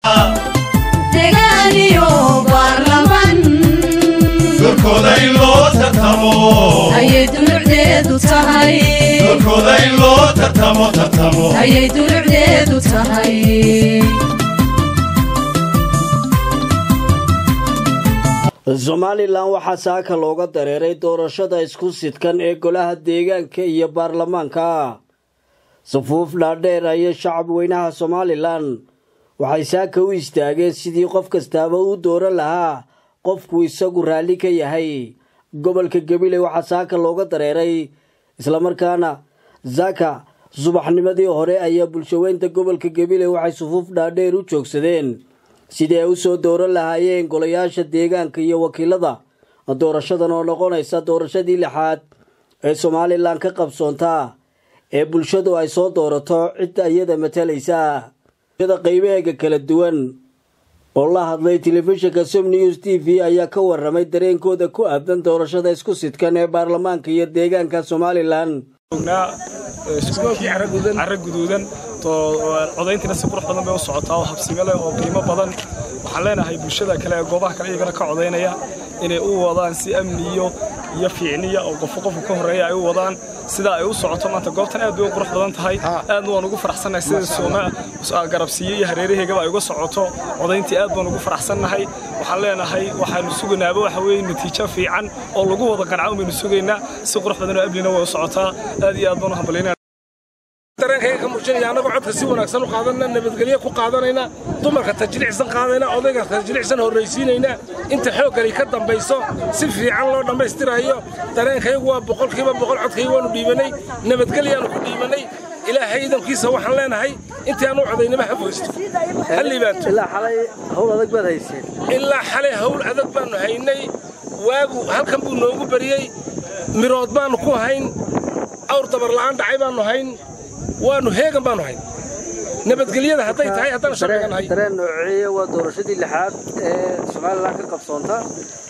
degaaniyo baarlaman doorkooda in loo tartamo ayay dulucdeedu tahay doorkooda in loo tartamo tartamo ayay dulucdeedu tahay somalilan waxaa saaka looga dareeray doorashada isku sidkan ee golaha deegaanka iyo baarlamaanka safuuf dhaadheer ayay shacab weynaha somalilan waxay saaka u istaageen sidii qof kastaaba u dooran lahaa qofku isagu raalli ka yahay gobolka gabiley waxaa saaka looga dareeray islamarkaana saaka subaxnimadii hore ayaa bulshaweynta gobolka gabiley waxay sufuuf dhaadheer u joogsadeen sidii ay u soo dooran lahaayeen golayaasha deegaanka iyo wakiilada doorashadan oo noqonaysa doorashadii lixaad ee somalilan ka qabsoontaa ee bulshadu ay soo doorato cidda iyada matalaysa bulshada qaybaheega kala duwan oo la hadlay telefishinka som news t v ayaa ka waramay dareenkooda ku aadan doorashada isku sidkan ee baarlamaanka iyo deegaanka somalilan cara guduudan codayntiina si qurux badan bay u socotaa oo habsime leh oo qiimo badan waxaan leenahay bulshada kale ee goobaha kale iyagana ka codaynaya inay u wadaan si amniyo iyo fiicniya oo qofo qofka ka horreeya ay u wadaan sida ay u socoto maanta goobtan aad bay u qurux badan tahay aadna waan ugu faraxsannahay sida sooma garabsiiye iyo hareeraheygaba ay uga socoto codayntii aad baan ugu faraxsannahay waxaan leenahay waxaanu sugaynaaba waxa weeye natiijo fiican oo lagu wada qanca baynu sugaynaa si qurux badan oo amnina way u socotaa aad iyo aad baan u hambalyaynaa dareenkayga ka muujinaya annagoo codka si wanaagsan u qaadanna nabadgelyo ku qaadanayna dumarka tajlicsan qaadayna odayga tajlicsan horraysiinayna inta xooggani ka dambayso si fiican loo dhammaystirayo dareenkaygu waa boqolkiiba boqol codkayga waanu dhiibanay nabadgelyaanu ku dhiibanay ilaahay idankiisa waxaan leenahay intii aan u codaynaba ha foysto ha liibaato ilaa xalay howl adag baad hayseen ilaa xalay hawl adag baannu haynay waagu halkan buu noogu bariyey mirood baannu ku hayn awr dabarla'aan dhacay baannu hayn waannu heegan baannu hayn nabadgelyada hadday tahay haddaan sharcigan hay dareen nooceeye waa doorashadii lixaad ee somalilan ka qabsoonta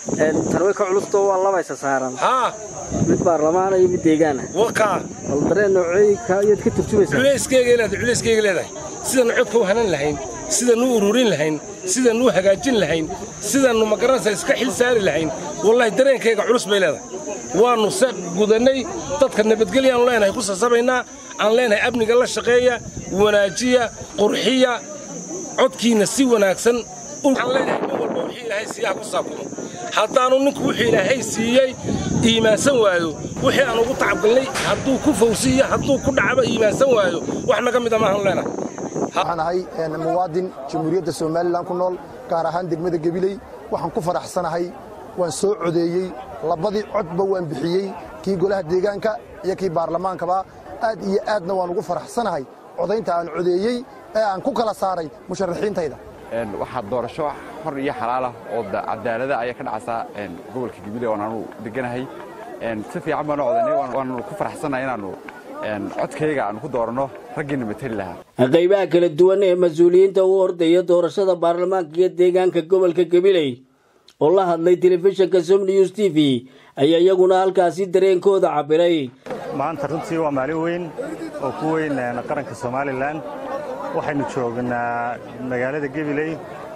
tan way ka culusto waa labaysa saaran haa mid baarlamaana iyo mid deegaana wakaa bal dareen nooceey ayaad ka turjumaysaa culayskeyga leedahay culayskeyga leedahay sidanu codka u hanan lahayn sidanu u ururin lahayn sidanu u hagaajin lahayn sidanu magaranaysa iska xil saari lahayn wallahi dareenkayga culus bay leedahay waannu se gudannay dadka nabadgelyaanu leenahay ku sasabaynaa aan leenahay amniga la shaqeeya wanaajiya qurxiya codkiinna si wanaagsan waxaan leenahay nin walba wixii ilaahay siiyaha ku saabkumo haddaannu ninku wuxuu ilaahay siiyey iimaansan waayo wixii aan ugu tacabgalnay hadduu ku fawsiiyo hadduu ku dhacaba iimaansan waayo wax naga mida maahan leenahay waxaan ahay muwaadin jamhuuriyadda somalilan ku nool gaar ahaan degmada gebiley waxaan ku faraxsanahay waan soo codeeyey labadii codba waan bixiyey kii golaha deegaanka iyo kii baarlamaankaba aad iyo aadna waan ugu faraxsanahay codaynta aan codeeyey ee aan ku kala saaray musharaxiintayda waxaa doorasho xor iyo xalaalah oo cadaalada ayaa ka dhacaysaa gobolka gabiley oon aanu deganahay si fiican baanu codaynay waanu ku faraxsanahay inaannu codkayga aanu ku dooranno raggiina matali lahaa qaybaha kala duwan ee mas-uuliyiinta u ordaya doorashada baarlamaanka iyo deegaanka gobolka gabiley oo la hadlay telefishinka som news t v ayaa iyaguna halkaasi dareenkooda cabbiray maanta runtii waa maalin weyn oo ku weyn qaranka somalilan waxaynu joognaa magaalada gebiley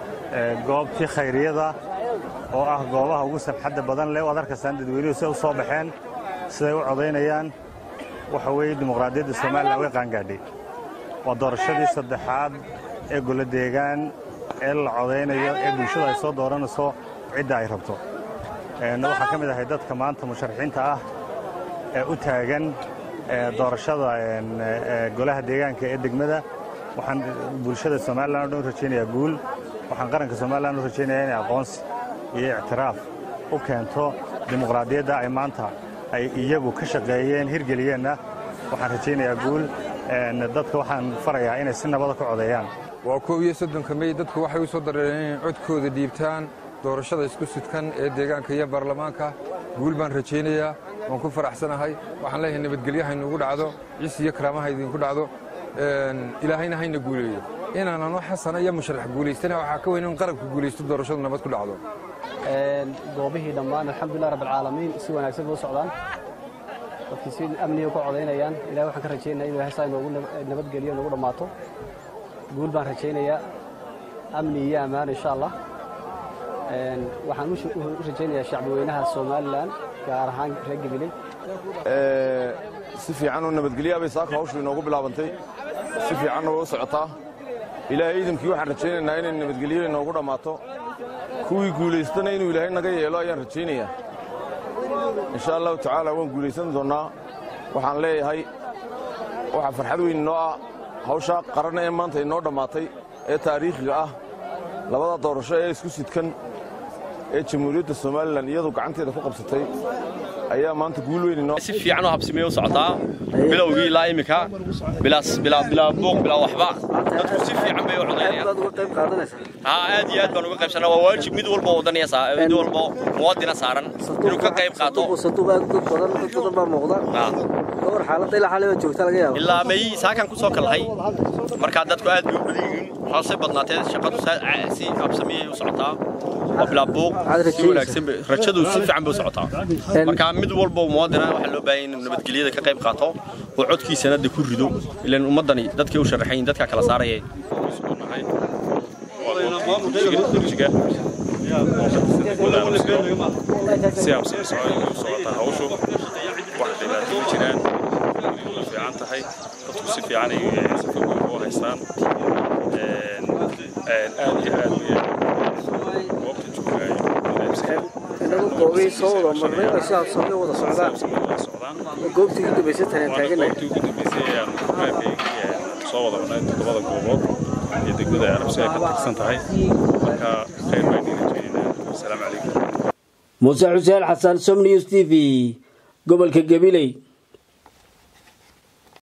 goobtii khayriyada oo ah goobaha ugu sabxadda badan leh waad arkaysaan dadweynuhu siday u soo baxeen siday u codaynayaan waxa weeye dimuqraadiyadda somalilan way qaangaadhay waa doorashadii saddexaad ee golo deegaan ee la codaynayo ee bulshada ay soo dooranayso cidda ay rabto waxaan ka mid ahay dadka maanta musharaxiinta ah ee u taagan doorashada golaha deegaanka ee degmada waxaan bulshada somalilan o dhan u rajaynayaa guul waxaan qaranka somalilan u rajaynayaa inay aqoonsi iyo ictiraaf u keento dimuqraadiyadda ay maanta ay iyagu ka shaqeeyeen hirgeliyeenna waxaan rajaynayaa guul dadka waxaan farayaa inay si nabada ku codeeyaan waa koob iyo soddonka mey dadku waxay u soo dareereen inay codkooda dhiibtaan doorashada isku sidkan ee deegaanka iyo baarlamaanka guul baan rajaynayaa waan ku faraxsanahay waxaan leeyahay nabadgelyo haynuugu dhacdo cis iyo karaamaha idinku dhacdo ilaahayna hayna guuleeyo inaanano xasana iyo musharax guulaystana waxaa ka weyn in qaranku guulaysto doorashadu nabad ku dhacdo goobihii dhammaan alxamdulilah rabbilcaalamiin si wanaagsan buu socdaan dadkii si amniga ku codaynayaan ilahay waxaan ka rajaynaya in ilahay saa inoogu nabadgeliyo noogu dhammaato guul baan rajaynayaa amni iyo ammaan insha allah waxaan u rajaynayaa shacbweynaha somalilan gaar ahaan reer gabiley si fiican oo nabadgelyaa bay saaka hawshu inoogu bilaabantay si fiicanna way u socotaa ilaahay iidankii waxaan rajaynaynaa inay nabadgelyo inoogu dhammaato kuwii guulaystana inuu ilaahay naga yeelo ayaan rajaynayaa insha allahu tacaala waan guulaysan doonnaa waxaan leeyahay waxaa farxad weyn inoo ah hawshaa qaranna ee maanta inoo dhammaatay ee taariikhiga ah labada doorasho ee isku sidkan ee jamhuuriyadda somalilan iyadu gacanteeda ku qabsatay ayaa maanta guul weyn inoo si fiican oo habsimeye u socotaa bilowgii ilaa iminka bilaas bilaa bilaa buuq bilaa waxba dadku si fiican bay u codaynayaan haa aad iyo aad baan uga qaybsanaa waa waajib mid walba wadanaya mid walba muwaadina saaran inuu ka qayb qaato ilaa may saakan ku soo kalhay markaa dadku aad bay u badan yihiin waxaa badnaatee shaqadu si habsamiyey u socotaa waa bilaa buuq si wanaagsan rajadu si fiican bay u socotaa marka mid walba muwaadina waxaa loo baahan inuu nabadgelyada ka qayb qaato oo codkiisana de ku rido ilaan ummaddani dadkay u sharaxayin dadka kala saaraya si habsami socotaa hawshu wax dhibaato ma jiraan way fiican tahay dadku si fiican ay safafooda u haystaan aad iyo aad goobta joogaayo inagu goobihii soo wada marnay oo si habsami wada socdaan goobtii ugu dambaysay taneen taaganay goobtii ugu dambaysay ayaan soo wada marnay toddobada goobood iyo degmada arabsi ay ka tirsan tahay marka khayr baan idin rajaynaynaa asalaamu calaykum muuse xuseen xasan som news t v gobolka gabiley